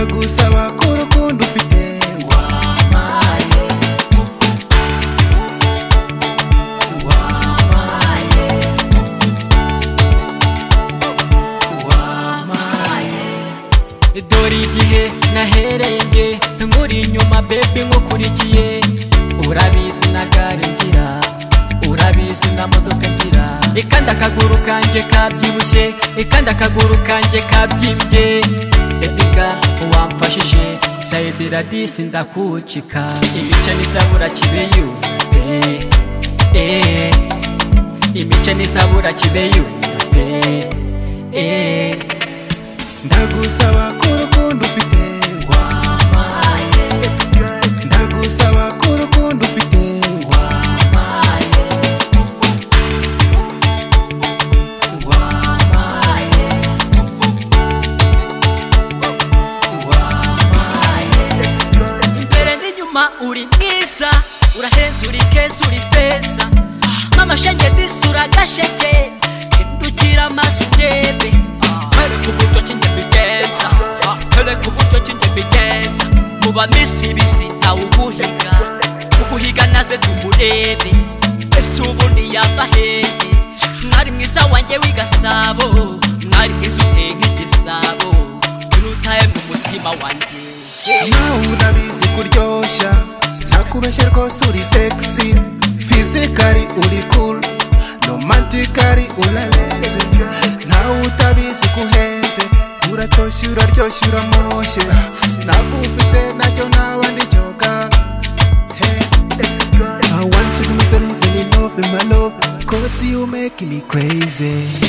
bakora urukundo ufite wabaye wabaye wabaye dore igihe nahereye nkuri inyuma bebi nkukurikiye urabizi na gare ngira urabizi na modoka ngira ikanda akaguru kanjye kabyibushye ikanda akaguru kanjye kabyimbye bebiga wamfashije sayidiradisi ndakucika imice n'isabura kibeyupe eh. imice n'isabura kibeyupe eh. ndagusaba ko urukundo ufite wabaye ndagusaba ko urukundo ufite wabaye wabaye wabaye imbere n'inyuma uri mwiza urahenze uri keza uri feza mama shenge disi uragasheke hindukira amaso urebe twereke uburyo ki njye mbigenza twereke uburyo ki njye mbigenza muba misibisi nawe uguhiga uguhiga naze tumurebe ese ubundi yava hehe mwari mwiza wanjye w'igasabo mwari mwiza uteye nk'igisabo urutaye mu mutima wanjye nawe urabizi kuryoshya ntakubeshye rwose uri sexy fizikari uri cool romantikari urareze ntawe utabizi kuhenze uratoshye uraryoshye uramoshye ntabwo ufite nacyo naba ndicyoga hey. I want to do myself and in love in my love Cause you make me crazy